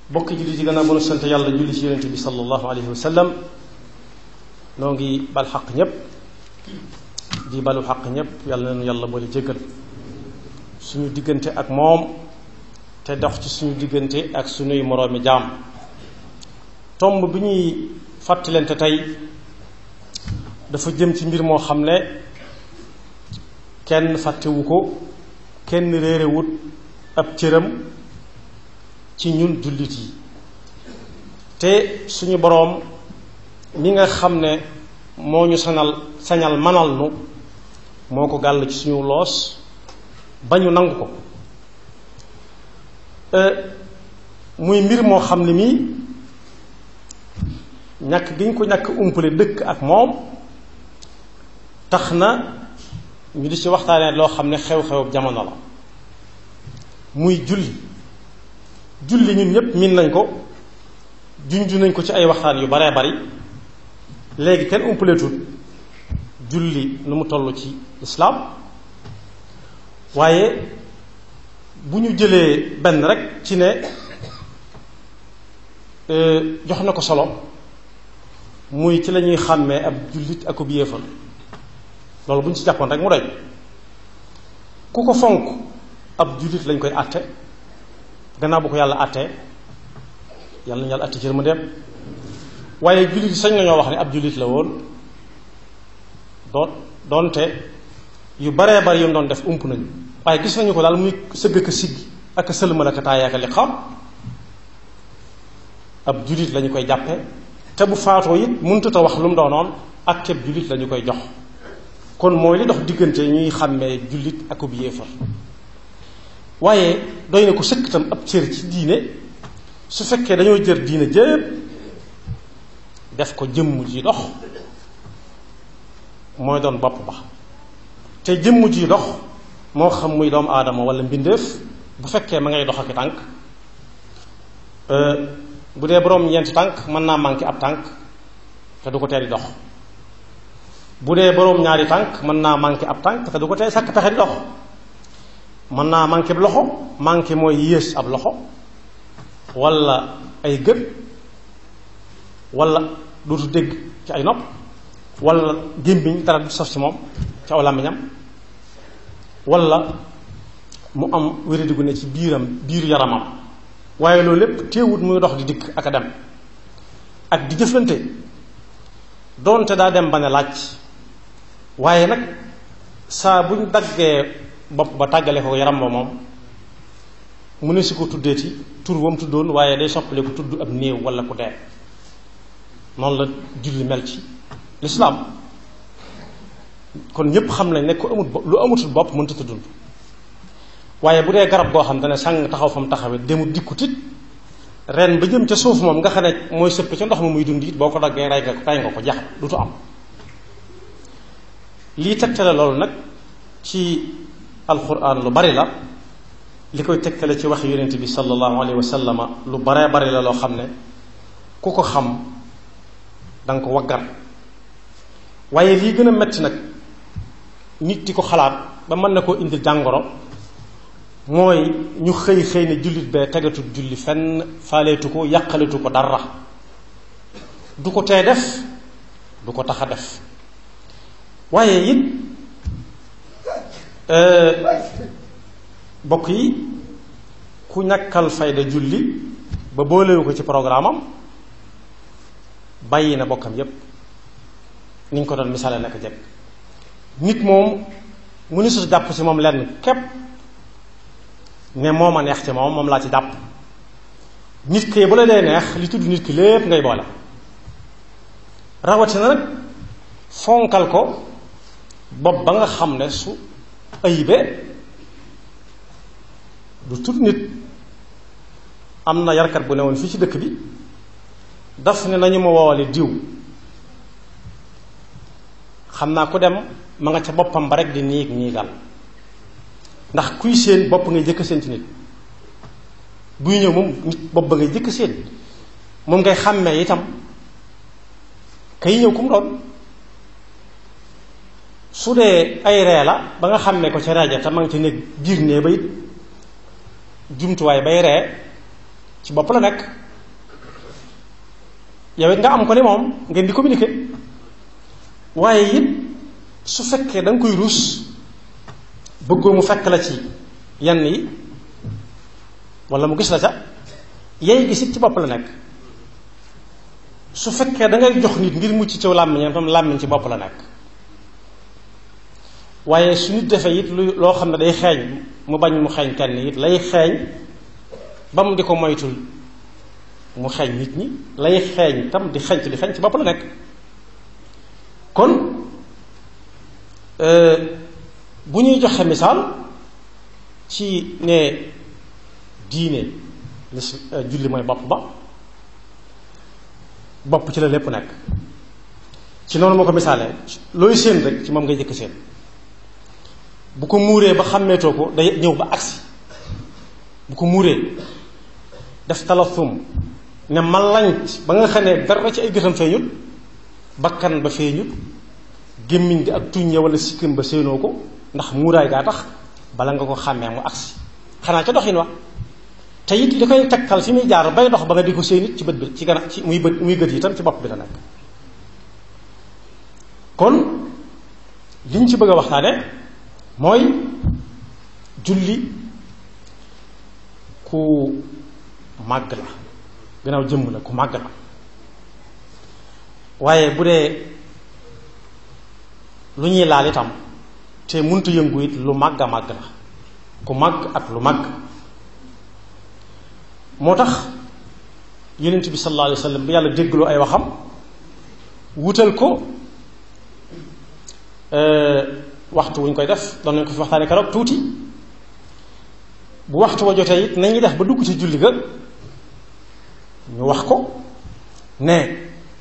bokk julli ci gannaaw bu nu sant yàlla julli ci yonente bi sallallahu alayhi wa sallam noo ngi bal xaq ñépp di balu xaq ñépp yàlla nañu yàlla boole jéggal suñu diggante ak moom te dox ci suñu diggante ak suñuy moroomi jaam tomb bi ñuy fàttalante tey dafa jëm ci mbir moo xam ne kenn fàttewu ko kenn réerewut ab cëram ci ñun jullit yi te suñu boroom mi nga xam ne moo ñu sañal sañal manal nu moo ko gàll ci suñu loos ba ñu nangu ko muy mbir moo xam ne mii ñàkk gi ñu ko ñàkk umpale dëkk ak moom tax na ñu di ci waxtaanee loo xam ne xew-xew jamono la muy julli julli ñun ñépp miin nañ ko junju nañ ko ci ay waxtaan yu baree bari léegi kenn umpaleetul julli nu mu toll ci islaam waaye bu ñu jëlee benn rek ci ne jox na ko solo muy ci la ñuy xàmmee ab jullit ak ab yéefal loolu bu ñu ci jàppoon rek mu doy ku ko fonk ab jullit lañ koy àtte gannaaw bu ko yàlla àttee yàlla nañu yàlla àtte ci yërmandeem waaye jullit yi sañ nañoo wax ne ab jullit la woon doon doonte yu baree bari yu mu doon def ump nañu waaye gis nañu ko daal muy sëgg ka siggi ak sëlmal ak taaya ak li xam ab jullit lañu koy jàppe te bu faatoo it mënut a wax lu mu doonoon ak képp jullit lañu koy jox kon mooy li dox diggante ñuy xàmmee jullit ak ub yéefar waaye doy na ko sëkk itam ab cër ci diine su fekkee dañoo jër diine jépp def ko jëmm ji dox mooy doon bopp ba te jëmm ji dox moo xam muy doomu aadama wala mbindeef bu fekkee ma ngay dox ak tànk bu dee boroom ñeenti tànk mën naa manqué ab tànk te du ko tee di dox bu dee boroom ñaari tànk mën naa manqué ab tànk te du ko tee sàkk pexe di dox mën naa manqué ab loxo manqué mooy yées ab loxo wala ay gët wala dootu dégg ci ay nopp wala gémmiñ dara du saf ci moom ci aw làmmiñam wala mu am wéradigu ne ci biiram biiru yaramam waaye loolu lépp teewut muy dox di dikk ak a dem ak di jëflante doonte daa dem ba ne laaj waaye nag saa buñ daggee bopp ba tàggale ko yaram ba moom mu ne si ko tuddeeti tur wam tuddoon waaye day soppale ko tudd ab néew wala ku dee noonu la julli mel ci lislaam kon ñépp xam nañ ne ku amut lu amutul bopp mënta tuddund waaye bu dee garab goo xam ne sàng taxaw fa mu taxawee demut dikkut it ren ba jëm ca suuf moom nga xam ne mooy sëpp ca ndox ma muy dund it boo ko daggee rey nga ko rey nga ko jax dutu am lii tegtale loolu nag ci alquran lu bari la li koy tegtale ci wax yonent bi sallallahu alayhi wa sallama lu baree bari la loo xam ne ku ko xam danga ko waggar waaye lii gën a metti nag nit di ko xalaat ba mën na koo indil jàngoro mooy ñu xëy xëy ne jullit bee tegatul julli fenn faaleetu ko yàqaletu ko dara du ko tee def du ko tax a def waaye it bokk yi ku ñàkkal fayda julli ba boolewu ko ci programme am bàyyi na bokkam yépp ni ñu ko doon misaale naka jekk nit moom mu ni su jàpp ci moom lenn képp ne moo ma neex ci moom moom laa ci jàpp nit ki bu la dee neex li tudd nit ki lépp ngay boole rawatina nag fonkal ko bopp ba nga xam ne su ayibee du tudd nit am na yarkat bu ne woon fii ci dëkk bi daf ne nañu ma woowale diw xam naa ku dem ma nga ca boppam ba rek di niig niigal ndax kuy seen bopp ngay jëkk seen ci nit buy ñëw moom nit bopp ba ngay jëkk seen moom ngay xàmmee itam kay ñëw ku mu doon su dee ay ree la ba nga xàmmee ko ca rajo te ma ngi ci nekk biir nee ba it jumtuwaay bay ree ci bopp la nekk yow it nga am ko ni moom ngeen di communiquer waaye it su fekkee da nga koy ruus bëggoo mu fekk la ci yenn yi wala mu gis la ca yay gis it ci bopp la nekk su fekkee da ngay jox nit ngir mucc ci làmmiñam tam làmmiñ ci bopp la nekk waaye su nit defee it lu loo xam ne day xeeñ mu bañ mu xeeñ kenn it lay xeeñ ba mu di ko moytul mu xeeñ nit ñi lay xeeñ tam di xeeñ di xeeñ ci bopp la nekk kon bu ñuy joxe misaal ci ne diine lis julli mooy bopp ba bopp ci la lépp nekk ci noonu moo ko misaalee looy séen rek ci moom ngay jëkk séen bu ko muuree ba xàmmeetoo ko day ñëw ba agsi bu ko muuree def talathum ne malanc ba nga xam ne dara ci ay gëtam feeñut bakkan ba feeñut gémmiñ gi ak tuñ ya wala sikkim ba séenoo ko ndax muuraay gaa tax bala nga ko xàmmee mu agsi xanaa ca doxin wa te it li koy tegtal fi muy jaar bay dox ba nga di ko séen it ci bët bi ci gana ci muy bët muy gët yi itam ci bopp bi la nekk kon li ñu ci bëgg a waxtaane mooy julli ku màgg la gannaaw jëmm la ku màgg la waaye bu dee lu ñuy laal itam te munta yëngu it lu màgg a màgg la ku màgg ak lu màgg moo tax yonent bi sallallahu alayhi wa sallam bi yàlla déggloo ay waxam wutal ko waxtu wu ñu koy def doon nañ ko fi waxtaane keroog tuuti bu waxtu wa jotee it nañuy def ba dugg ci julli ga ñu wax ko ne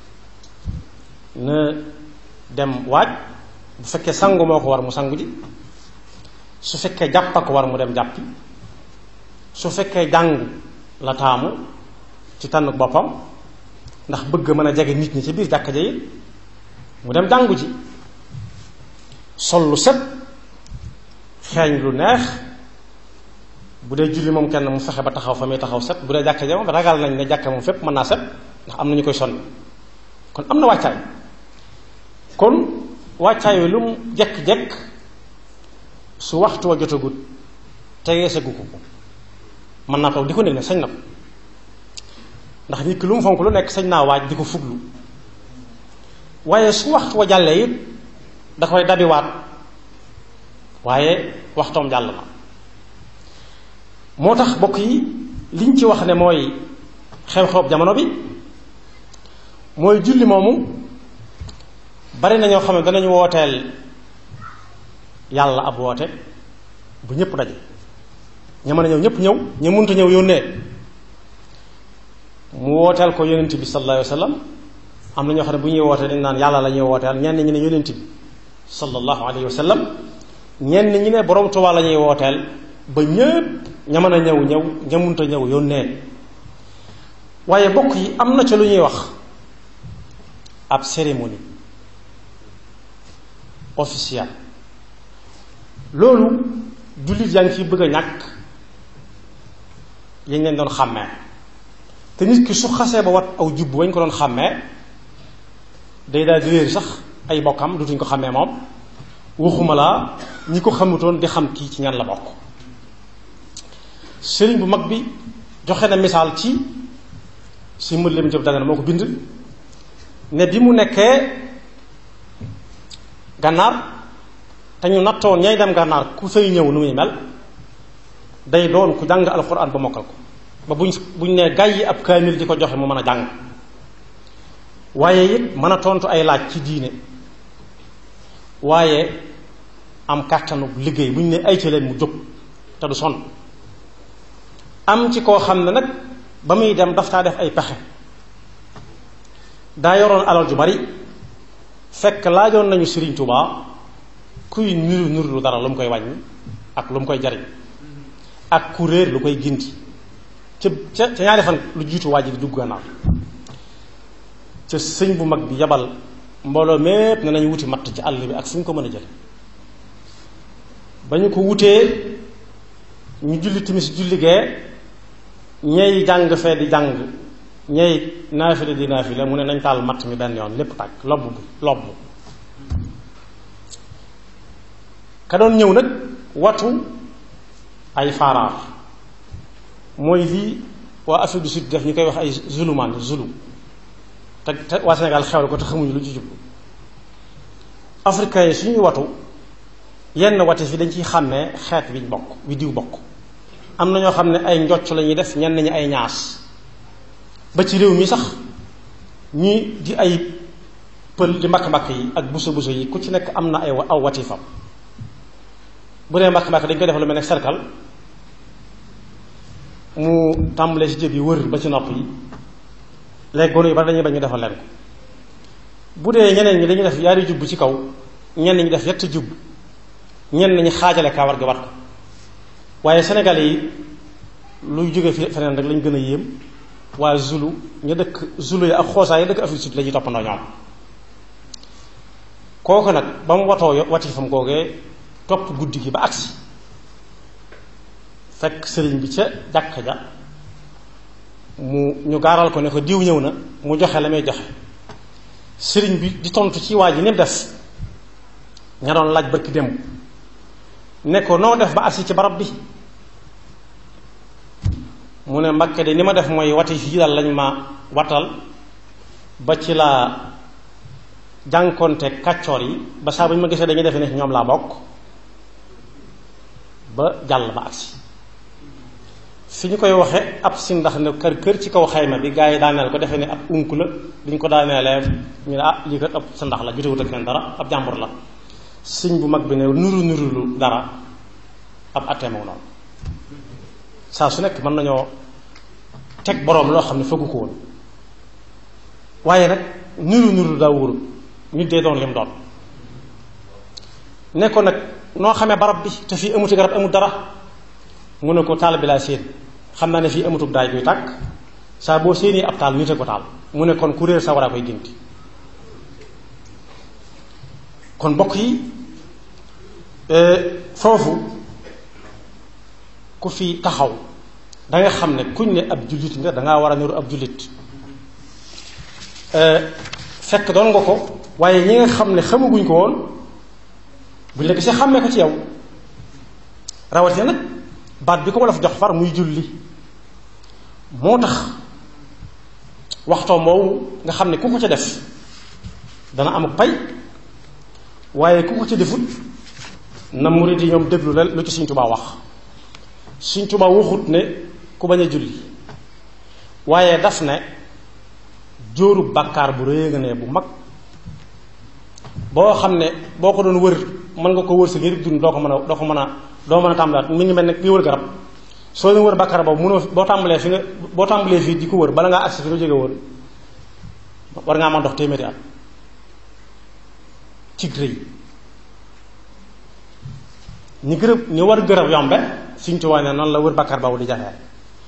na dem waaj bu fekkee sangu moo ko war mu sangu ji su fekkee jàppa ko war mu dem jàppi su fekkee jàng la taamu ci tànn boppam ndax bëgg mën a jege nit ñi ci biir jàkka ja yi mu dem jàngu ji sol lu set xeeñ lu neex bu dee julli moom kenn mu fexe ba taxaw fa muy taxaw set bu dee jàkka ja moom ragal nañ ne jàkka moom fépp mën naa set ndax am na ñu koy sonn kon am na wàccaay kon wàccaay wi lu mu jekk-jekk su waxtu wa jotagut tegee sa gukku ko mën naa toog di ko nekk ne sañ na ko ndax nit ki lu mu fonk lu nekk sañ naa waaj di ko fuglu waaye su waxtu wa jàllee it da koy dabiwaat waaye waxtoom jàll na moo tax bokk yi liñ ci wax ne mooy xew-xew jamono bi mooy julli moomu bari na ñoo xam ne danañu wooteel yàlla ab woote bu ñëpp daje ña mën a ñëw ñëpp ñëw ña mënta ñëw yónnee mu wooteel ko yonent bi sallallahu alayhi wa sallam am na ñoo xam ne bu ñuy wootee dañ naan yàlla la ñuy wooteel ñenn ñi ne yonent bi sallallahu alayhi wa sallam ñenn ñi ne borom Tuubaa la ñuy wooteel ba ñëpp ña mën a ñëw ñëw ña mënta ñëw yónnee waaye bokk yi am na ca lu ñuy wax ab cérémonie officielle loolu jullit yaa ngi fi bëgg a ñàkk yañ leen doon xàmmee te nit ki su xasee ba wat aw jubb bañ ko doon xàmmee day daal di réer sax ay bokkam dutuñ ko xàmmee moom waxuma laa ñi ko xamutoon di xam kii ci ñan la bokk sëriñ bu mag bi joxe na misaal ci si mën lim jëb dagana moo ko bind ne bi mu nekkee gànnaar te ñu nattoon ñay dem gànnaar ku fay ñëw nu muy mel day doon ku jàng alxuraan ba mokkal ko ba buñ buñ ne gàyyi ab kaamil di ko joxe mu mën a jàng waaye it mën a tontu ay laaj ci diine waaye am kàttanu liggéey bu ñu ne ay ci leen mu jóg te du sonn am ci koo xam ne nag ba muy dem daf taa def ay pexe daa yoroon alal ju bari fekk laajoon nañu Sëriñ Tuubaa kuy niru niru lu dara lu mu koy wàññi ak lu mu koy jariñ ak ku réer lu koy ginti ca ca ca ñaari fan lu jiitu waa ji di dugg gannaaw ca sëñ bu mag bi yabal mbooloo mépp ne nañu wuti matt ci àll bi ak fu ñu ko mën a jële ba ñu ko wutee ñu julli timis julli gee ñey jàng fee di jàng ñey naafile di naafile mu ne nañ taal matt mi benn yoon lépp tàkk lobb bi lobb ka doon ñëw nag watu ay faaraar mooy lii waa Afrique du Sud def ñu koy wax ay zulumaan zulu te te waa Sénégal xewal ko te xamuñu lu ci jublu africain yi suñuy watu yenn wati fi dañ ciy xàmmee xeet biñ bokk wi diw bokk am na ñoo xam ne ay njocc la ñuy def ñenn ñi ay ñaas ba ci réew mi sax ñi di ay pël di mbakk-mbakk yi ak buso buso yi ku ci nekk am na ay aw watifam bu dee mbakk-mbakk dañ koy def lu mel ne cercle mu tàmbalee ci jëb yi wër ba ci nopp yi léegi gone yu bari dañuy bañ ñu defal leen ko bu dee ñeneen ñi dañuy def yaari jubb ci kaw ñenn ñi def yett jubb ñenn ñi xaajale kaawar gi wat ko waaye Sénégal yi luy jóge fi feneen rek lañ gën a yéem waa Zulu ñu dëkk Zulu yi ak xoosaa yi dëkk Afrique Sud la ñuy toppandoo ñoom kooku nag ba mu watoo watifam googee topp guddi gi ba agsi fekk sëriñ bi ca jàkka ja mu ñu gaaral ko ne ko diw ñëw na mu joxe la may joxe sëriñ bi di tontu ci waa ji ni mu def ña doon laaj barki démb ne ko noo def ba agsi ci barab bi mu ne Mbakke de ni ma def mooy wati fii daal lañ ma watal ba ci laa jànkonte kàccoor yi ba saa bu ñu ma gisee dañuy defe ne ñoom laa bokk ba jàll ba agsi fi ñu koy waxe ab si ndax ne kër kër ci kaw xayma bi gaa yi daaneel ko defe ne ab unk la duñ ko daaneelee ñu ne ah lii kat ab sa ndax la jotewut ak kenn dara ab jàmbur la siñ bu mag bi ne nuru nurulu dara ab attee moom noonu saa su nekk mën nañoo teg boroom loo xam ne fëggu ko woon waaye nag nuru nuru daa wóoru nit dee doon lim doon ne ko nag noo xamee barab bi te fii amuti garab amut dara mu ne ko taal bi laa séen xam naa ne fii amutub daay guy tàkk saa boo séenee ab taal nite ko taal mu ne kon ku réer sa war a koy ginti kon mbokk yi foofu ku fi taxaw da nga xam ne kuñ ne ab jullit nga dangaa war a niru ab jullit fekk doon nga ko waaye ñi nga xam ne xamaguñ ko woon buñ la gisee xàmmee ko ci yow rawatina nag baat bi ko wolof jox far muy julli moo tax waxtoom woowu nga xam ne ku ko ca def dana am pay waaye ku ko ca defut na murid yi ñoom déglu la lu ci Sëñ Tuubaa wax Sëñ Tuubaa waxut ne ku bañ a julli waaye daf ne jóoru bàkkaar bu rëy nga ne bu mag boo xam ne boo ko doon wër mën nga ko wër sa ngir dund doo ko mën a doo ko mën a doo mën a tàmbalaat mi ngi mel ne ki wër garab soo leen wër bàkkaar boobu mënoo boo tàmbalee fi nga boo tàmbalee fii di ko wër bala ngaa agsi fi nga jóge woon war ngaa mën dox téeméeri at ci rëy ñi gërëb ñi war gërëb yombe Sëñ Tuubaa ne noonu la wër bàkkaar boobu di jafee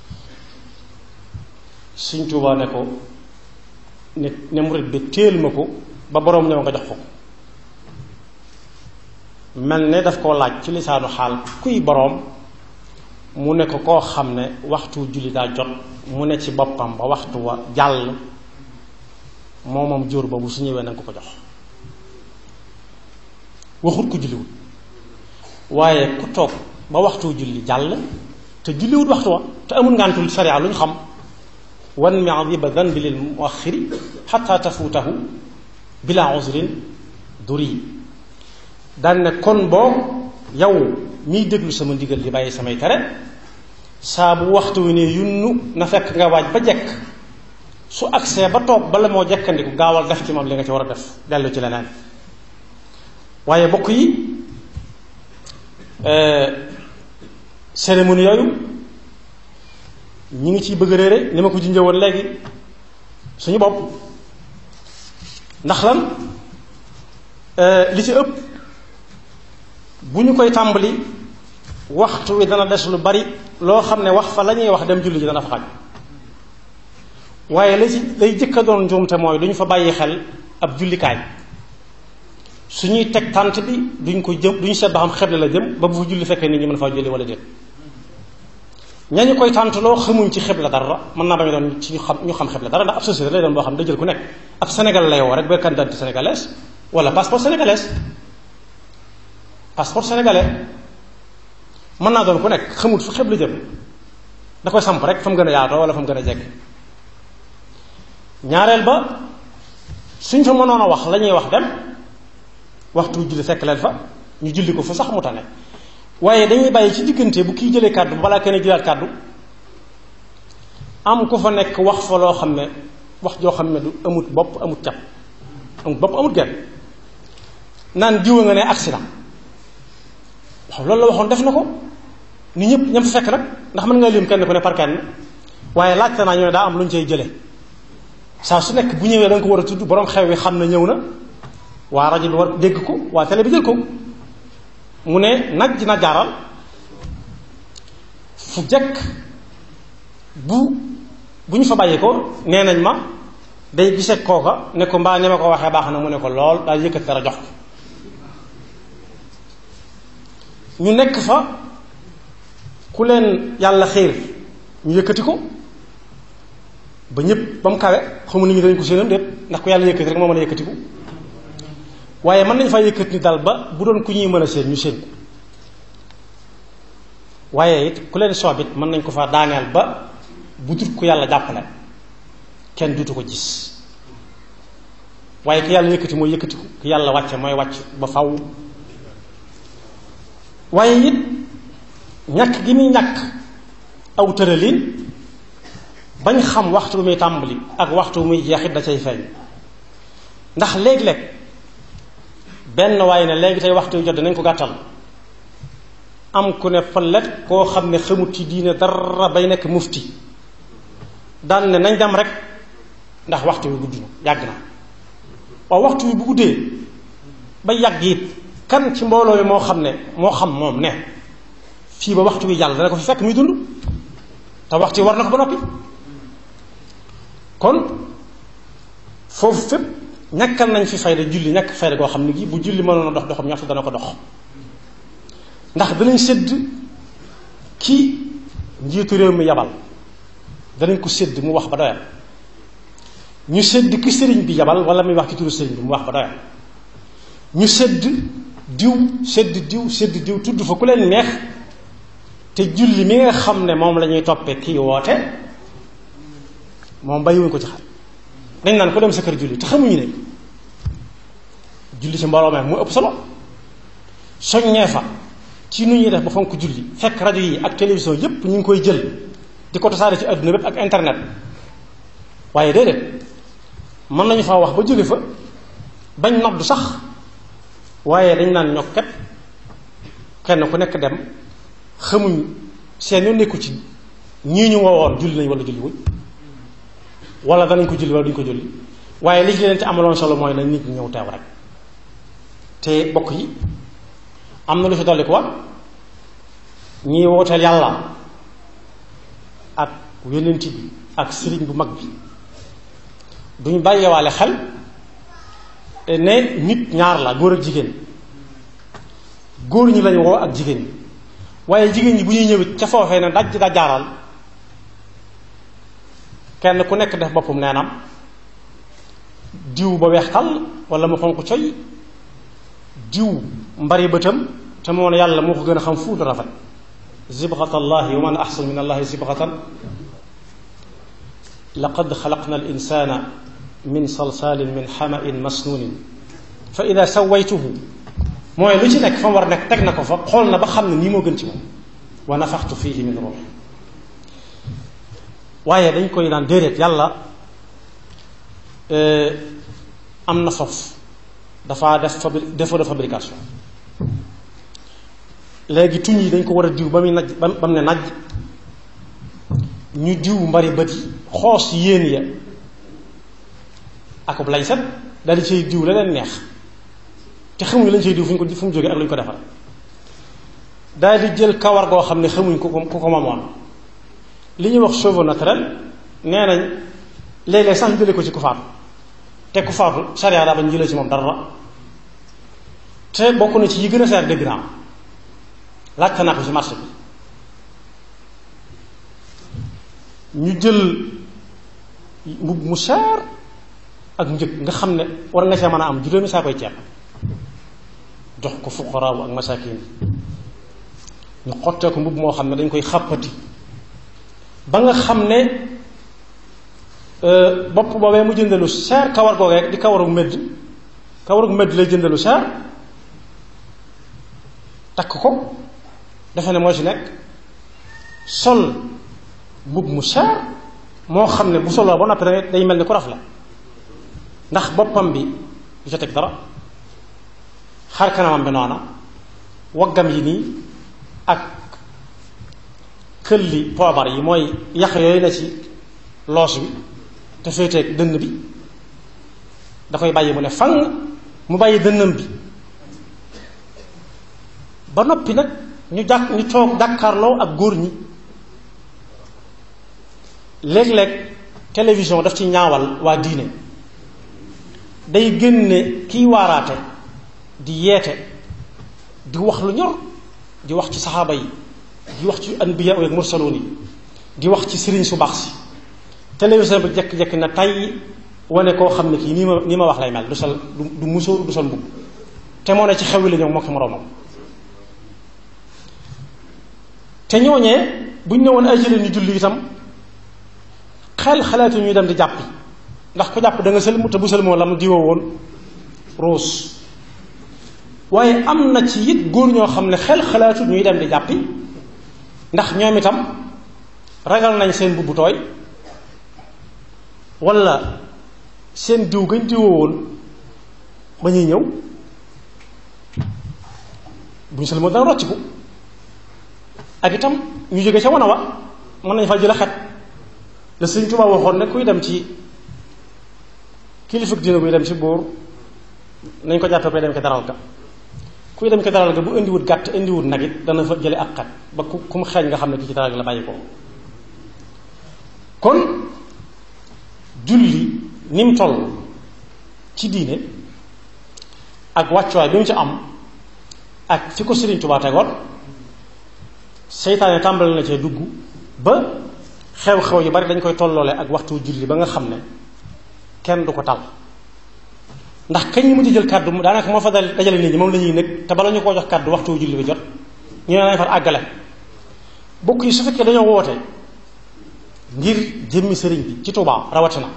Sëñ Tuubaa ne ko ne ne murit bi téel ma ko ba boroom ñëw nga jox ko mel ne daf koo laaj ci lisaanu xaal kuy boroom mu ne ko koo xam ne waxtu julli daa jot mu ne ci boppam ba waxtu wa jàll moo moom jóor boobu su ñëwee na nga ko ko jox waxut ko julliwut waaye ku toog ba waxtu julli jàll te julliwut waxtu wa te amul ngantul sariya lu ñu xam wan mi adiba danbi lil muaxiri xata tafuutahu bila usrin duri daan ne kon boo yow miy déglu sama ndigal di bàyyi samay tere saa bu waxtu wi ne yunnu na fekk nga waaj ba jekk su agsee ba toog bala moo jekkandiku gaawal def ci moom li nga ci war a def dellu ci leneen waaye bokk yi cérémonie yooyu ñi ngi ciy bëgg réere ni ma ko junjee woon léegi suñu bopp ndax lan li ci ëpp bu ñu koy tàmbali waxtu wi dana des lu bari loo xam ne wax fa la ñuy wax dem julli ji dana fa xaj waaye la ci lay jëkk a doon njuumte mooy du ñu fa bàyyi xel ab jullikaay su ñuy teg tànt bi duñ ko jëm duñ seet ba xam xeble la jëm ba bu fa julli fekkee nit ñi mën faa julli wala déet ñañu koy tàntaloo xamuñ ci xibla dara mën naa bañ doon ci ñu xam ñu xam xibla dara ndax ab société lay doon boo xam ne da jël ku nekk ab Sénégal lay woo rek ba carte d'identité sénégalaise wala passeport sénégalaise passeport sénégalais mën naa doon ku nekk xamut fu xibla jëm da koy samp rek fa mu gën a yaatoo wala fa mu gën a jekk ñaareel ba suñ fa mënoon a wax la ñuy wax dem waxtu julli fekk leen fa ñu julli ko fa sax mu tane waaye dañuy bàyyi ci diggante bu kii jëlee kàddu balaa kenn jëlaat kàddu am ku fa nekk wax fa loo xam ne wax joo xam ne du amut bopp amut cap amut bopp amut genn naan diwa nga ne accident waaw loolu la waxoon def na ko ni ñëpp ñam fa fekk nag ndax mën nga lim kenn ku ne par kenn waaye laajte naa ñu ne daa am lu ñu cay jële saa su nekk bu ñëwee da nga ko war a tudd borom xew wi xam na ñëw na waa rajo bi war dégg ko waa télé bi jël ko mu ne naj na jaaral fu jekk bu bu ñu fa bàyyi ko nee nañ ma day gisee kooka ne ko mbaa ne ma ko waxee baax na mu ne ko lool daal yëkkat dara jox ko ñu nekk fa ku leen yàlla xiir ñu yëkkati ko ba ñëpp ba mu kawe xamu nit ñi dañ ko séenam déet ndax ku yàlla yëkkati rek moo mën a yëkkatiku waaye mën nañ faa yëkkati ni dal ba bu doon ku ñuy mën a séen ñu séen ko waaye it ku leen soobit mën nañ ko faa daaneel ba bu dut ku yàlla jàppale kenn dutu ko gis waaye ku yàlla yëkkati mooy yëkkatiku ku yàlla wàcce mooy wàcc ba faw waaye it ñàkk gi muy ñàkk aw tëralin bañ xam waxtu muy tàmbali ak waxtu muy jeexit da cay feeñ ndax léeg-léeg benn waaye ne léegi tey waxtu yu jot nañ ko gàttal am ku ne palet koo xam ne xamut ci diine dara bay nekk mufti daan ne nañ dem rek ndax waxtu wi gudd na yàgg na waaw waxtu wi bu guddee ba yàgg it kan ci mbooloo yi moo xam ne moo xam moom ne fii ba waxtu wi jàll dana ko fi fekk muy dund te waxtu wi war na ko ba noppi kon foofu fépp ñàkkal nañ fi fayda julli ñàkk fayda goo xam ne gi bu julli mënoon a dox doxam ñaxtu dana ko dox ndax danañ sédd ki njiitu réew mi yabal danañ ko sédd mu wax ba doyal ñu sédd ki sëriñ bi yabal wala muy wax ci turu sëriñ bi mu wax ba doyal ñu sédd diw sédd diw sédd diw tudd fa ku leen neex te julli mi nga xam ne moom la ñuy toppee kii woote moom bàyyiwuñ ko ci xel dañ naan ko dem sa kër julli te xamuñu ne julli ci mbooloo meek mu ëpp solo soññee fa ci nu ñuy def ba fonk julli fekk rajo yi ak télévision yépp ñu ngi koy jël di ko tasaare ci àdduna bépp ak internet waaye déedéet mën nañu faa wax ba jóge fa bañ noddu sax waaye dañ naan ñokket kenn ku nekk dem xamuñ seen yoon nekku ci ñii ñu woowoon julli nañ wala julli wuñ wala danañ ko julli wala duñ ko julli waaye li ci leen ci amaloon solo mooy nañ nit ñi ñëw teew rek te bokk yi am na lu fi dolli ko wa ñii wooteel yàlla ak yonent bi ak sëriñ bu mag bi duñ bàyyewaale xel ne nit ñaar la góor ak jigéen góor ñi lañ woo ak jigéen ñi waaye jigéen ñi bu ñuy ñëwit ca foofee ne daj da jaaral kenn ku nekk def boppam neenam diw ba weex tàll wala mu xonq coy diw mbari bëtam te moo ne yàlla moo ko gën a xam fuutu rafet zibgatallahi wa man axsan min allahi zibgatan laqad xalaqna al insana min salsalin min xamain masnunin fa ida sawaytuhu mooy lu ci nekk fa mu war a nekk teg na ko fa xool na ba xam ne nii moo gën ci moom wa nafaxtu fihi min ruux waaye dañ koy naan déedéet yàlla am na foofu dafa def fabri défaut de fabrication léegi tuñ yi dañ ko war a diw ba muy naj ba mu ne naj ñu diw mbari bët yi xoos yéen ya akub lay set daal di cay diw la leen neex te xamuñu lañ cay diw fu ñu ko fu mu jógee ak lu ñu ko defar daal di jël kawar goo xam ne xamuñ ku ko ku ko mamoon li ñuy wax cheveux naturel nee nañ léeg-léeg sax ñu jëlee ko ci ku faatu te ku faatu charia daa bañ jëlee ci moom dara te bokk na ci yi gën a seer dégg naa laajte naa ko ci marché bi ñu jël mbubb mu cher ak njëg nga xam ne war nga see mën a am juróomi saa koy ceeb jox ko fuqaraawu ak masakin ñu xottee ko mbubb moo xam ne dañ koy xàppati ba nga xam ne bopp boobee mu jëndalu cher kawar googee di kawaru medd kawaru medd lay jëndalu cher takk ko defe ne moo ci nekk sol mbubb mu cher moo xam ne bu soloo ba noppi da day mel ni ku raf la ndax boppam bi du ca teg dara xar kanamam bi noona waggam yi nii ak këlli poobar yi mooy yax yooyu ne ci loos bi te féeteeg dënn bi da koy bàyyi mu ne fang mu bàyyi dënnam bi ba noppi nag ñu jàkk ñu toog jàkkaarloo ak góor ñi léeg-léeg télévision daf ci ñaawal waa diine day génne kiy waaraate di yeete di wax lu ñor di wax ci saxaaba yi di wax ci anbiya ak mursaloon yi di wax ci sëriñ su baax si télévision bi jekk-jekk na tay wane koo xam ne kii nii ma nii ma wax lay mel du sol du musóoru du sol mbubb te moo ne ci xew la ñëw moo ki moroomam te ñooñee buñ ñëwoon ay jëlee ñu julli itam xel xalaatu ñuy dem di jàppi ndax ku jàpp da nga sëlmu te bu sëlmoo la mu diwoo woon ruus waaye am na ci it góor ñoo xam ne xel xalaatu ñuy dem di jàppi ndax ñoom itam ragal nañ seen mbubb tooy wala seen diw gañ diwoo woon ba ñuy ñëw bu ñu sëlmoo dana rocciku ak itam ñu jóge ca wana wa mën nañ fa jël xet la Sëriñ Tuubaa waxoon ne kuy dem ci kilifa dina buy dem ci buur nañ ko jàppee koy dem ko daral ga kuy dem ko daral ga bu indiwut gàtt indiwut nag it dana fa jële ak xet ba ku ku mu xeeñ nga xam ne ki ci daral ga la bàyyi ko kon julli ni mu toll ci diine ak wàccuwaay bi mu ci am ak fi ko Sëriñ Tuubaa tegoon seytaane tàmbali na cee dugg ba xew-xew yu bari dañ koy tolloole ak waxtu julli ba nga xam ne kenn du ko tal ndax kañ ñu mujj jël kàddu daanaka moo fa dal dajale nit ñi moom la ñuy nekk te bala ñu koo jox kàddu waxtu julli bi jot ñu ne nañ far àggale bokk yi su fekkee dañoo woote ngir jëmmi sëriñ bi ci Tuubaa rawatina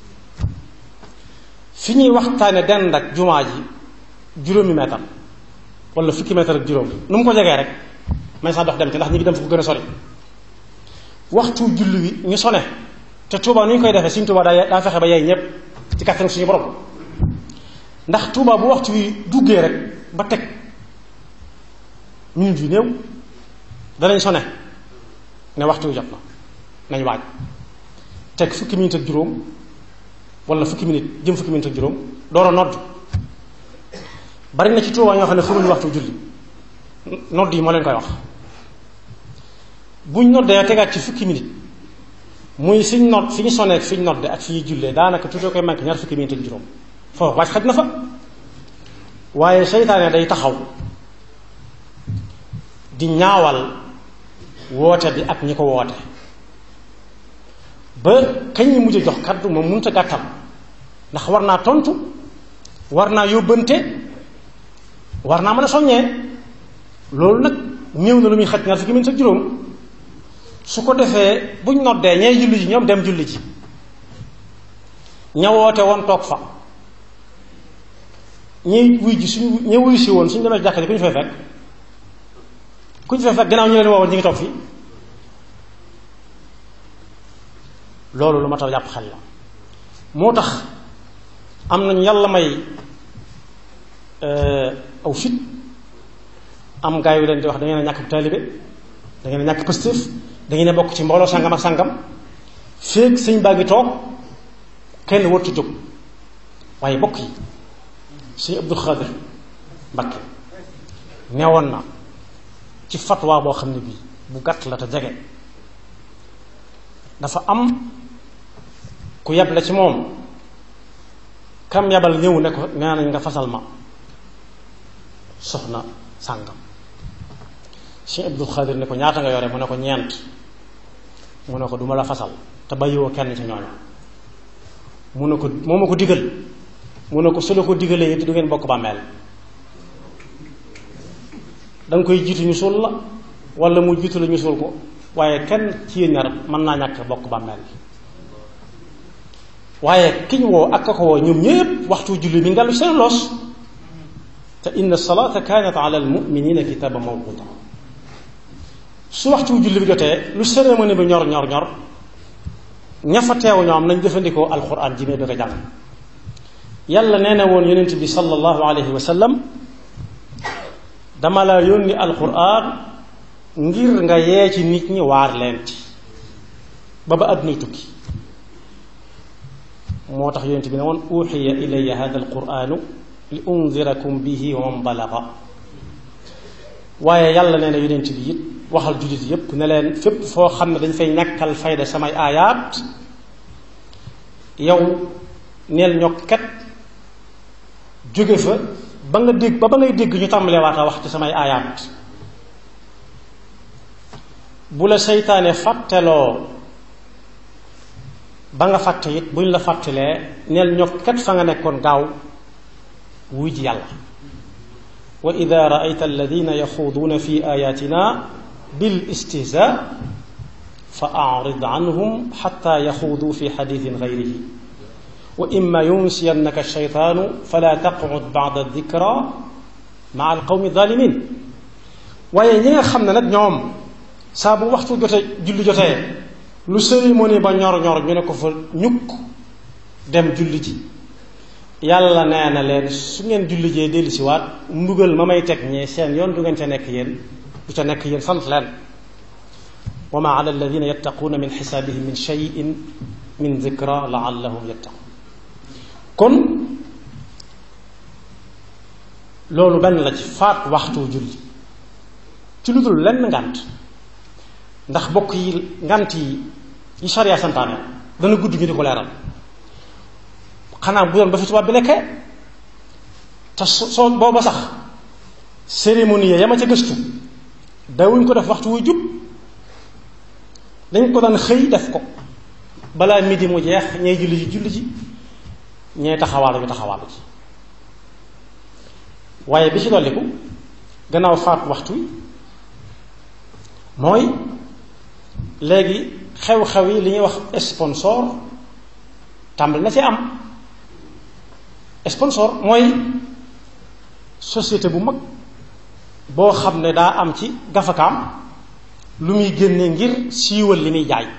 fi ñuy waxtaane dend ak jumaa ji juróomi meetar wala fukki meetar ak juróom nu mu ko jegee rek may sax dox dem ci ndax ñi ngi dem fu ko gën a sori waxtu julli wi ñu sone te Tuubaa nu ñu koy defee suñ Tuubaa daa daa fexe ba yey ñëpp ci kàttan suñu borom ndax Tuubaa bu waxtu wi duggee rek ba teg minute yu néew danañ sone ne waxtu wi jot na nañ waaj teg fukki minute ak juróom wala fukki minute jëm fukki minute ak juróom door a nodd bari na ci Tuubaa ñoo xam ne xamuñu waxtu julli nodd yi moo leen koy wax buñ noddee tegaat ci fukki minute muy fiñ nodd fi ñu sonee fi ñu nodde ak fi ñuy jullee daanaka tuutoo koy manqué ñaar fukki minute ak juróom foofu wàcc xaj na fa waaye seytaane day taxaw di ñaawal woote bi ak ñi ko woote ba kañ ñi mujj jox kaddu moom mënut a gàttal ndax war naa tontu war naa yóbbante war naa mën a soññee loolu nag ñëw na lu muy xaj ñaar fukki minute ak juróom su ko defee buñ noddee ñee julli ji ñoom dem julli ji ña woote woon toog fa ñi wuy ji suñ ña wuy si woon suñ demee jàkka ji ku ñu fay fekk ku ñu fay fekk gannaaw ñu leen woowoon ñu ngi toog fii loolu lu ma taw jàpp xel la moo tax am nañu yàlla may aw fit am gaa yu leen di wax da ngeen a ñàkk taalibe da ngeen a ñàkk pëstéef da ngeen a bokk ci mbooloo sàngam ak sàngam féeg sëñ baa ngi toog kenn wartu jóg waaye bokk yi sëñ Abdul Xaadir Mbakke neewoon na ci fatwa boo xam ne bii bu gàtt la te jege dafa am ku yeb la ci moom kam yabal ñëw ne ko nee nañ nga fasal ma soxna sàngam Cheikh Abdul Xaadir ne ko ñaata nga yore mu ne ko ñeent mu ne ko duma la fasal te bàyyiwoo kenn ci ñooñu mu ne ko moo ma ko digal mu ne ko su la ko digalee it du ngeen bokk bàmmeel da nga koy jiitu ñu suul la wala mu jiitu la ñu suul ko waaye kenn ci yéen ñaar mën naa ñàkk bokk bàmmeel waaye kiñ woo ak ka ko woo ñoom ñëpp waxtu julli mi ngellu seen loos te inna salaata kaanat ala al muminina kitaba mawquta su waxtu julli bi jotee lu cérémonie bi ñor ñor ñor ña fa teew ñoom nañ jëfandikoo alquran ji mee bëgg a jàng yàlla nee na woon yonent bi sallallahu alayhi wa sallam dama la yónni alquran ngir nga yee ci nit ñi waar leen ci ba ba àddunay tukki moo tax yonent bi ne woon uxiya ilayya hada alquranu li undirakum bihi wa man balaga waaye yàlla nee na yonent bi it waxal jullit yépp ne leen fépp foo xam ne dañ fay ñàkkal fayda samay aayaat yow neel ñokket jóge fa ba nga dégg ba ba ngay dégg ñu tàmbalee waata wax ci samay aayaat bu la seytaane fàtteloo ba nga fàtte it buñ la fàttelee neel ñokket fa nga nekkoon gaaw wuy ji yàlla wa ida raayta alladina yaxuuduuna fi ayatina bil istihza fa arid anhum xata yaxuuduu fi xadiisin gayrihi wa imma yunsiyannaka shaytaanu fala taqcud bacda dikra maa alqawmi zalimin waaye ñi nga xam ne nag ñoom saa bu waxtu jotee julli jotee lu cérémonie ba ñor ñor ñu ne ko fa ñukk dem julli ji yàlla nee na leen su ngeen julli jee dellu si waat mbugal ma may teg ñee seen yoon du ngeen ca nekk yéen du ca nekk yéen sant leen wa ma ala alladina yattaquuna min xisaabihim min cheyin min dikra laallahum yattaqun kon loolu benn la ci faat waxtu julli ci lu dul lenn ngànt ndax bokk yi ngànt yi yi sharia santaane dana gudd ñu di ko leeral xanaa bu doon ba fi tubaab bi nekkee te soo booba sax cérémonie ya ma ca gëstu dawuñ ko def waxtu wuy jub dañ ko daan xëy def ko balaa midi mu jeex ñay julli ji julli ji ñee taxawaalu ñu taxawaalu ci waaye bi ci dolliku gannaaw faat waxtu wi mooy léegi xew-xew yi li ñuy wax sponsor tàmbali na ci am sponsor mooy société bu mag boo xam ne daa am ci gafakaam lu muy génne ngir siiwal li muy jaay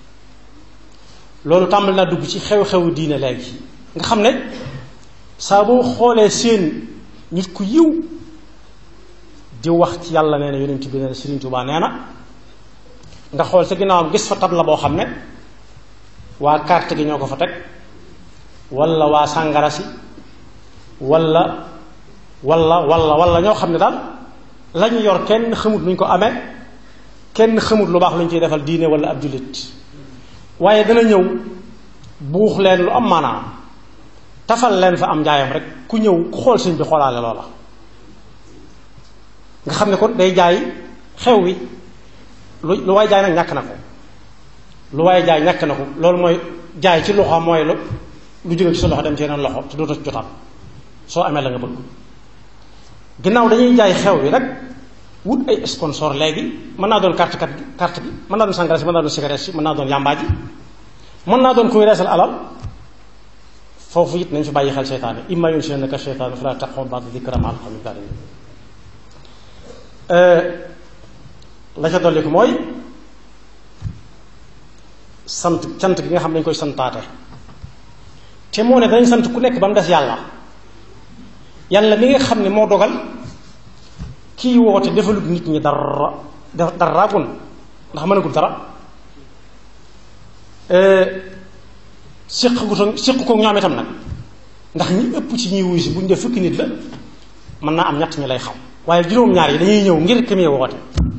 loolu tàmbali naa dugg ci xew-xewu diine léegi nga xam ne saa boo xoolee seen nit ku yiw di wax ci yàlla nee na yonent bi nee na Sëriñ Tuubaa nee na nga xool sa ginnaawam gis fa tabla boo xam ne waa carte gi ñoo ko fa teg walla waa sàngara si walla walla walla walla ñoo xam ne daal lañu yor kenn xamut nuñ ko amee kenn xamut lu baax lu ñu ciy defal diine walla ab jullit waaye dana ñëw buux leen lu am maanaam tafal leen fa am njaayam rek ku ñëw ku xool sëñ bi xoolaale loola nga xam ne kon day jaay xew wi lu lu waay jaay nag ñàkk na ko lu waay jaay ñàkk na ko loolu mooy jaay ci loxo mooy lu lu jóge ci sa loxo dem ci yeneen loxo te dootoo ci jotaat soo amee la nga bëgg ginnaaw dañuy jaay xew wi rek wut ay sponsor léegi mën naa doon carte kat carte gi mën naa doon sangara si mën naa doon cigarette si mën naa doon yàmbaa ji mën naa doon kuy reesal alal foofu it nañ fi bàyyi xel seytaane imma yunsiyannaka sheytaanu falaa taq'ud ba'da dikra ma'al qawmi zaalimiin la ca dolli ko mooy sant sant gi nga xam ne dañ koy santaate te moo ne dañ sant ku nekk ba mu des yàlla yàlla mi nga xam ne moo dogal kii woote defalut nit ñi dara dara gun ndax mënagul dara séq gu séq ko ñoom itam nag ndax ñi ëpp ci ñuy wuy si bu ñu def fukki nit la mën naa am ñett ñi lay xam waaye juróom-ñaar yi dañuy ñëw ngir ki muy woote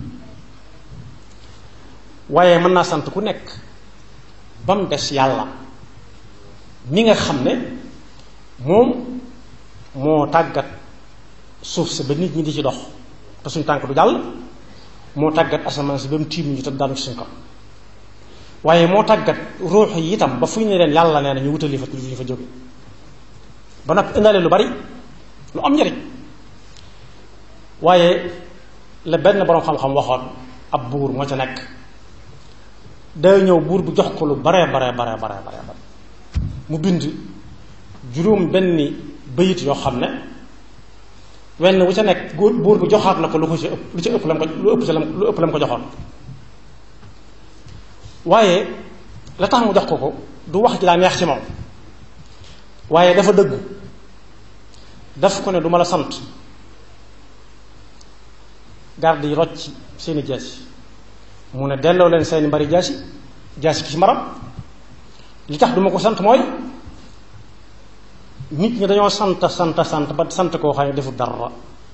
waaye mën naa sant ku nekk ba mu des yàlla mi nga xam ne moom moo tàggat suuf si ba nit ñi di ci dox te suñ tànk du jàll moo tàggat asamaan si ba mu tiim ñu te daanu ci suñ kaw waaye moo tàggat ruux yi itam ba fu ñu ne leen yàlla nee na ñu wutali fa lu ñu fa jóge ba nag indaale lu bari lu am njëriñ waaye la benn boroom xam-xam waxoon ab buur moo ca nekk day ñëw buur bu jox ko lu bare bare bare bare bare bare mu bind juróom benni bayit yoo xam ne wenn wu ca nekk buur bi joxaat na ko lu ko ci ëpp lu ci ëpp lam ko lu ëpp lu ëpp lam ko joxoon waaye la tax mu jox ko ko du wax ji daa neex ci moom waaye dafa dëggu daf ko ne du ma la sant garde yi rocc seeni jaasi mu ne delloo leen seeni mbari jaasi jaasi ki ci maram li tax du ma ko sant mooy nit ñi dañoo sant sant sant ba sant koo xam ne deful dara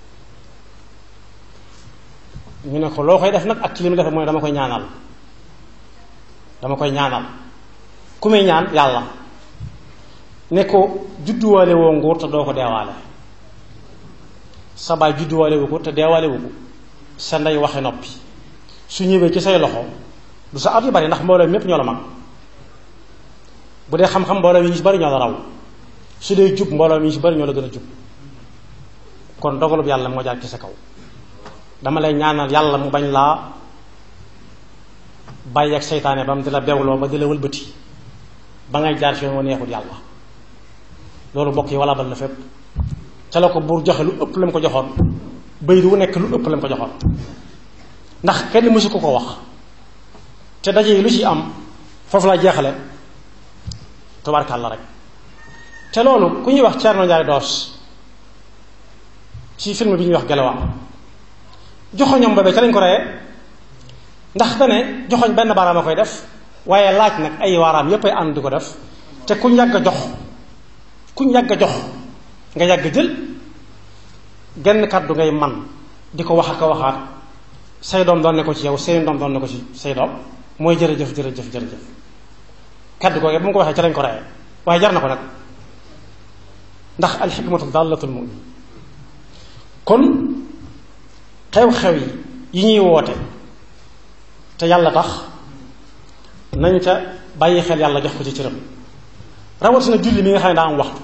ñu ne ko loo koy def nag ak ci li mu def mooy dama koy ñaanal dama koy ñaanal ku muy ñaan yàlla ne ko judduwaale woo nguur te doo ko deewaale sa baay judduwaale wu ko te deewaale wu ko sa ndey waxe noppi su ñëwee ci say loxo du sa at yu bari ndax mbooloo mépp ñoo la mag bu dee xam-xam mbooloo mi ñu ci bari ñoo la raw su dee jub mbooloo mi ñu ci bari ñoo la gën a jub kon dogalub yàlla moo jaar ci sa kaw dama lay ñaanal yàlla mu bañ laa bàyyi ak seytaane ba mu di la bewloo ba di la wëlbati ba ngay jaar fi yoon wa neexul yàlla loolu mbokk yi wala bal la fépp ca la ko buur joxe lu ëpp la mu ko joxoon bay du nekk lu ëpp la mu ko joxoon ndax kenn mësu ko ko wax te daje yi lu ci am foofu la jeexale tubaarkàlla rek te loolu ku ñuy wax Thierno Ndiaye Doos ci film bi ñuy wax Gelewa joxoñam boobee ca lañ ko reyee ndax dane joxoñ benn baaraam a koy def waaye laaj nag ay waaraam yépp ay ànd di ko def te kuñ yàgg a jox kuñ yàgg a jox nga yàgg jël genn kàddu ngay man di ko wax ak a waxaat say doom doon ne ko ci yow seen doom doon ne ko ci say doom mooy jërëjëf jërëjëf jërëjëf kàddu googu bu mu ko waxee ca lañ ko reyee waaye jar na ko nag ndax alxikmatu dallatul mu'min kon xew-xew yi yi ñuy woote te yàlla tax nañ ca bàyyi xel yàlla jox ko ci cëram rawatina julli mi nga xam ne daa am waxtu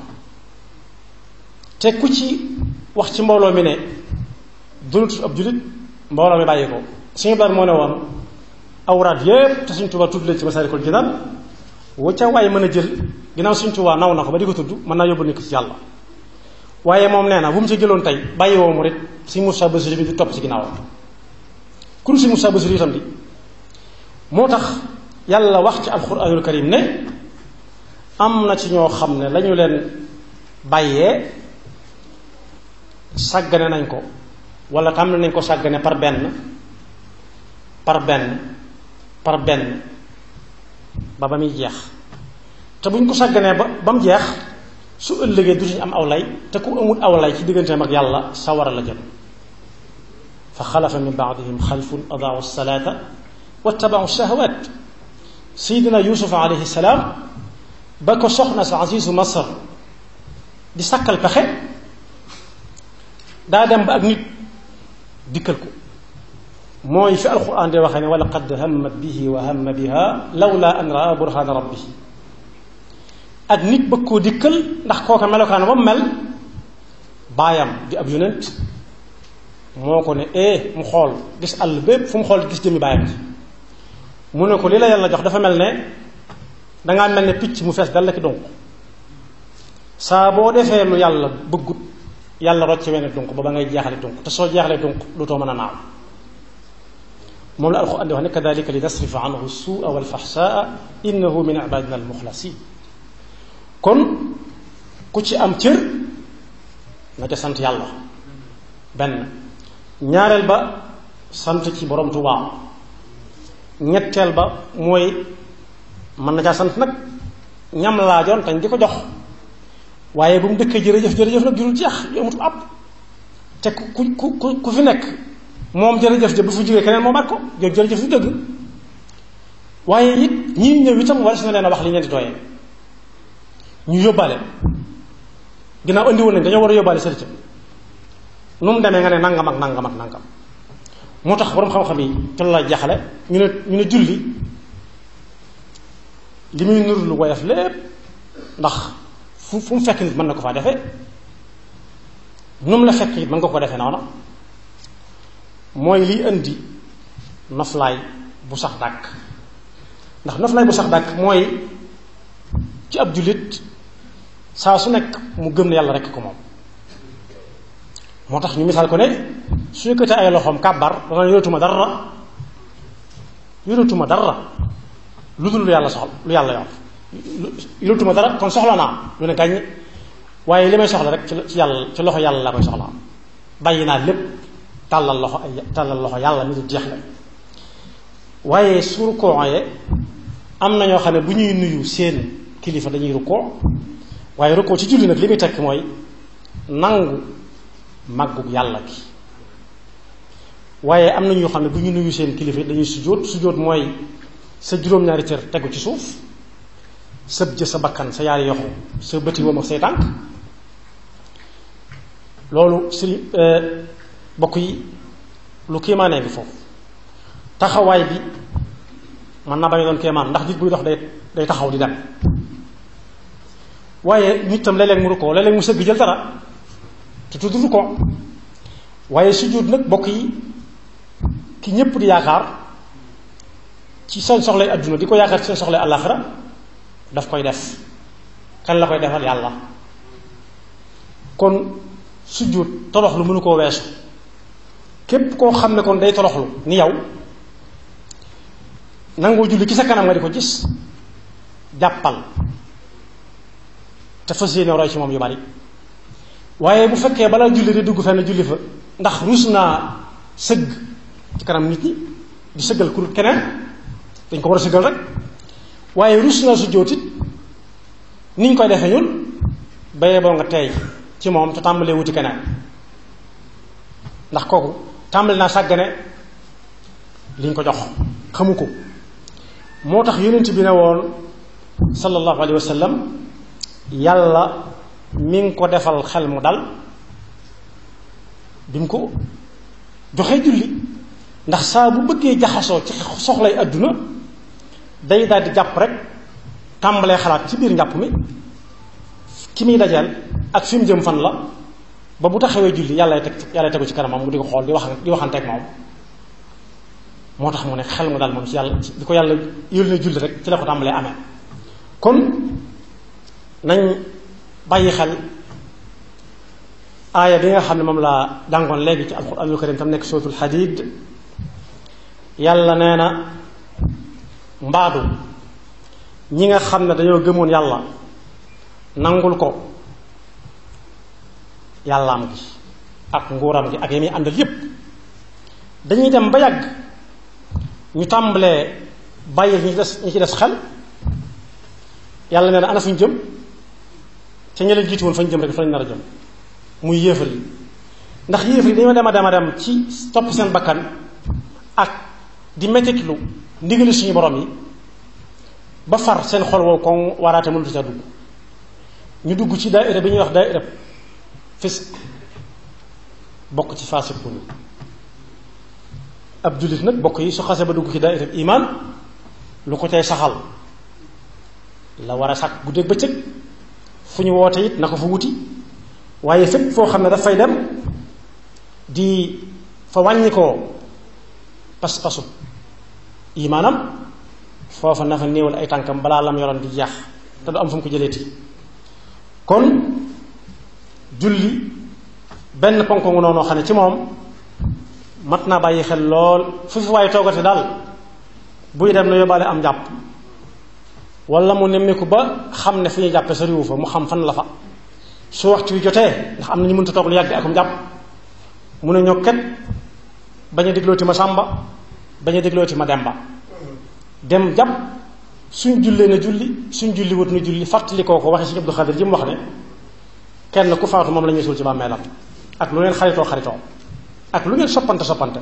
te ku ci wax ci mbooloo mi ne dunut ab jullit mbooloo mi bàyyi ko suñu bar moo ne woon awraat yépp te suñ Tuubaa tudd leen ci Masaalikul Jinaan wu ca waay mën a jël ginnaaw suñ Tuubaa naw na ko ba di ko tudd mën naa yóbbu nit ci yàlla waaye moom nee na bu mu ci jëloon tey bàyyi woo mu rit si Moussa Basiri bi di topp ci ginnaawam kun si Moussa Basiri itam di moo tax yàlla wax ci alxuraanul karim ne am na ci ñoo xam ne lañu leen bàyyee sàggane nañ ko wala tam nañ ko sàggane par benn par benn par benn ba ba muy jeex te bu ñu ko sàgganee ba ba mu jeex su ëllëgee du ñu am aw lay te ku amul aw lay ci digganteem ak yàlla sawara la jëm fa xalafa min baadihim xalfun adaau salaata wattabau shahawat sayidina yusuf alayhi salaam ba ko soxna sa azizu masar di sàkkal pexe daa dem ba ak nit dikkal ko mooy fi alquran di waxee ne wa laqad hammat bihi wa hamma biha lawla an raa burhana rabbihi ak nit bëgg koo dikkal ndax kooka melokaan ba mu mel baayam di ab yonent moo ko ne eh mu xool gis àll bépp fu mu xool gis jëmmi baayam ji mu ne ko li la yàlla jox dafa mel ne dangaa mel ne picc mu fees dal la ki donc saa boo defee lu yàlla bëggut yàlla rocc wenn donc ba ba ngay jeexale donc te soo jeexalee donc dootoo mën a naaw moom la alxuraan di wax ne kadalika li nasrifa anhu suua walfaxsaa innahu min ibadina almuxlasin kon ku ci am cër na ca sant yàlla benn ñaareel ba sant ci borom Tuubaa ñetteel ba mooy mën na caa sant nag ñam laajoon tañ di ko jox waaye bu mu dëkkee jërëjëf jërëjëf nag jurul jeex yu amatul ab te ku ku ku ku fi nekk moom jërëjëf ja bu fi jógee keneen moomaat ko jooju jërëjëf du dëgg waaye it ñii ñëw itam war si na leen a wax li ngeen di tooyee ñu yóbbaale ginnaaw andi woon nañ dañoo war a yóbbaale sëriñ nu mu demee nga ne nangam ak nangam ak nangam moo tax borom xam-xam yi te la jaxale ñu ne ñu ne julli li muy nur lu woyof lépp ndax fu fu mu fekk nit mën na ko faa defee nu mu la fekk it mën nga ko defee noona mooy liy indi noflaay bu sax dàkk ndax noflaay bu sax dàkk mooy ci ab jullit saa su nekk mu gëm ne yàlla rekk ko moom moo tax ñu misaal ko ne su yëkkatee ay loxoom kàbbar dana yoratuma dara yoratuma dara lu dul lu yàlla soxla lu yàlla yor yoratuma dara kon soxla naa lu ne gàññ waaye li may soxla rek ci yàlla ci loxo yàlla laa koy soxla bàyyi naa lépp tàllal loxo ay tàllal loxo yàlla mi du jeex la waaye su rukkooyee am na ñoo xam ne bu ñuy nuyu seen kilifa dañuy rukkoo waaye rukkoo ci julli nag li muy tekk mooy nangu màggug yàlla gi waaye am na ñoo xam ne bu ñu nuyu seen kilifa dañuy sujjóot sujjóot mooy sa juróom-ñaari cër tegu ci suuf sa jë sa bakkan sa yaari yoxu sa bëti woom ak say tànk loolu sëriñ bokk yi lu kéemaanee bi foofu taxawaay bi mën naa bañ doon kéemaan ndax nit buy dox day day taxaw di dem waaye nit tam léeg-léeg mu rukkoo léeg-léeg mu sëgg jël dara te tudd ko waaye sujjóot nag bokk yi ki ñépp di yaakaar ci seen soxlay adduna di ko yaakaar ci seen soxlay àllaaxira daf koy def kan la koy defal yàlla kon sujjóot toroxlu mënu koo weesu képp koo xam ne kon day toroxlu ni yow nangoo julli ci sa kanam nga di ko gis jàppal te fas yéene roy ci moom yu bari waaye bu fekkee balaa julli di dugg fenn julli fa ndax ruus naa sëgg ci kanam nit ñi di sëggal ku keneen dañ ko war a sëggal rek waaye ruus naa su jóotit ni ñu koy defee ñun bayee boo nga teey ci moom te tàmbalee wuti keneen ndax kooku tàmbali naa sàggane li ñu ko jox xamu ko moo tax yonent bi ne woon sallallahu alayhi wa sallam yàlla mi ngi ko defal xel mu dal bi mu ko joxee julli ndax saa bu bëggee jaxasoo ci soxlay àdduna day daal di jàpp rek tàmbalee xalaat ci biir njàpp mi ki muy dajeel ak fi mu jëm fan la ba bu taxawee julli yàlla teg yàlla tegu ci kanamam mu di ko xool di wax di waxanteeg moom moo tax mu ne xel mu dal moom ci yàlla di ko yàlla yël na julli rek ci la ko tàmbalee amee kon nañ bàyyi xel aaya bi nga xam ne moom laa jàngoon léegi ci alquranul karim tam nekk sootul xadiid yàlla nee na mbaadu ñi nga xam ne dañoo gëmoon yàlla nangul ko yàllaam gi ak nguuram gi ak yi muy àndal yépp dañuy dem ba yàgg ñu tàmbalee bàyyi ñi ci des ñi ci des xel yàlla nee na ana fu ñu jëm ca ña leen jiitu woon fa ñu jëm rek fa lañ nar a jëm muy yéefar yi ndax yéefar yi dañoo dem a dem a dem ci topp seen bakkan ak di mettitlu ndigali suñu borom yi ba far seen xol wow kon waraate mënut ca dugg ñu dugg ci daaira bi ñuy wax daaira fisq bokk ci faasiqun ab jullit nag bokk yi su xase ba dugg ci daaira iman lu ko cay saxal la war a sàkk guddeeg bëccëg fu ñu woote it na ko fa wuti waaye fépp foo xam ne dafay dem di fa wàññi koo pas-pasu imaanam foofa na fa néewal ay tànkam balaa lam yoroon di jeex te du am fu mu ko jëleeti kon julli benn ponk ngu noonu xam ne ci moom mat naa bàyyi xel lool fu fi waaye toogate daal buy dem na yóbbaale am jàpp wala mu nemmiku ba xam ne fu ñuy jàppe sa riwu fa mu xam fan la fa su waxtu wi jotee ndax am na ñu mënta toog lu yàgg akum jàpp mu ne ñoo ket bañ a déglooti ma sàmba bañ a déglooti ma demba dem jàpp suñ jullee na julli suñ julli wut na julli fàttali koo ko waxee si Abdou Xadir ji mu wax ne kenn ku faatu moom la ñuy suul ci bàmmeelam ak lu ngeen xaritoo xaritoo ak lu ngeen soppante soppante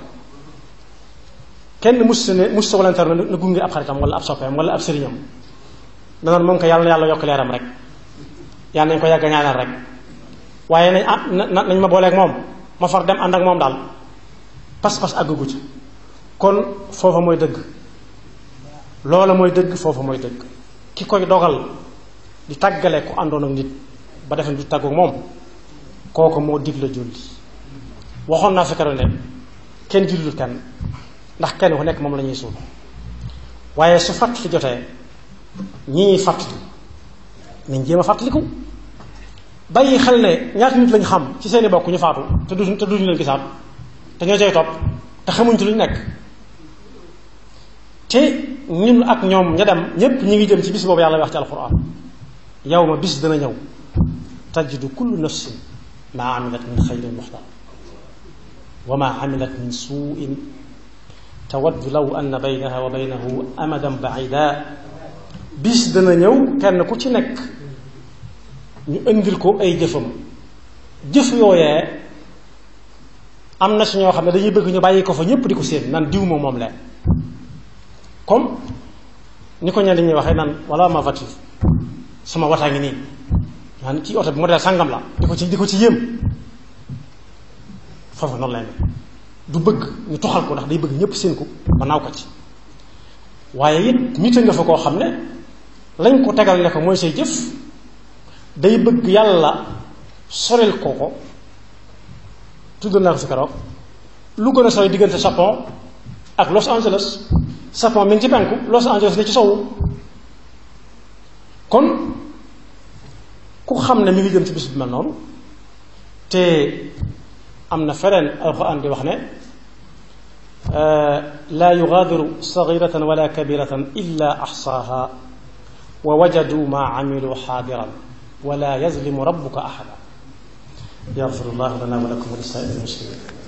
kenn mus ne mus sa volontaire na gunge ab xaritam wala ab soppeem wala ab sëriñam danoon moom ko yàlla na yàlla yokk leeram rek yàlla nañ ko yàgg ñaanal rek waaye nañ ah nañ ma booleeg moom ma far dem ànd ak moom daal pas-pas àggugu ci kon foofa mooy dëgg loola mooy dëgg foofa mooy dëgg ki koy dogal di tàggale ku àndoon ak nit ba defe du tàggu moom kooku moo digle julli waxoon naa fi keroog ne kenn jullul kenn ndax kenn ku nekk moom la ñuy suul waaye su fàttali jotee ñi ñuy fàttali nañ jéem a fàttaliku bàyyi xel ne ñaata nit lañ xam ci seeni bokk ñu faatu te du te duñu leen gisaat te ñoo cay topp te xamuñ ci luñ nekk te ñun ak ñoom ña dem ñépp ñi ngi jëm ci bis boobu yàlla wax ci alquran yow ma bis dana ñëw tajidu kullu nafsin maa amilat min xayrin muxdar wa maa amilat min suuin tawaddu law anna baynaha wa baynahu amadan baida bis dana ñëw kenn ku ci nekk ñu indil ko ay jëfam jëf yooyee am na si ñoo xam ne dañuy bëgg ñu bàyyi ko fa ñépp di ko séen nan diw moom moom leen comme ni ko ñenn ñuy waxee naan wala ma voiture sama wataa ngi nii maanaam ci oto bi modèle sàngam la di ko ci di ko ci yéem foofu noonu lay mel du bëgg ñu toxal ko ndax day bëgg ñépp seen ko ba naaw ko ci waaye it nit a nga fa koo xam ne lañ ko tegal ne ko mooy say jëf day bëgg yàlla soril ko ko tudd naa ko fi keroog lu gën a sori diggante Japon ak Los Angeles Japon mi ngi ci penku Los Angeles ne ci sowu kon ku xam ne mi ngi jëm ci bis bi mel noonu te am na feneen alxuraan di wax ne laa yugaadiru sagiratan wala kabiratan illa axsaaha wa wajadu maa amilu xaadiran wala yazlimu rabbuka axada yaxfiru llahu lana wa lakum wa lisaa'iril muslimin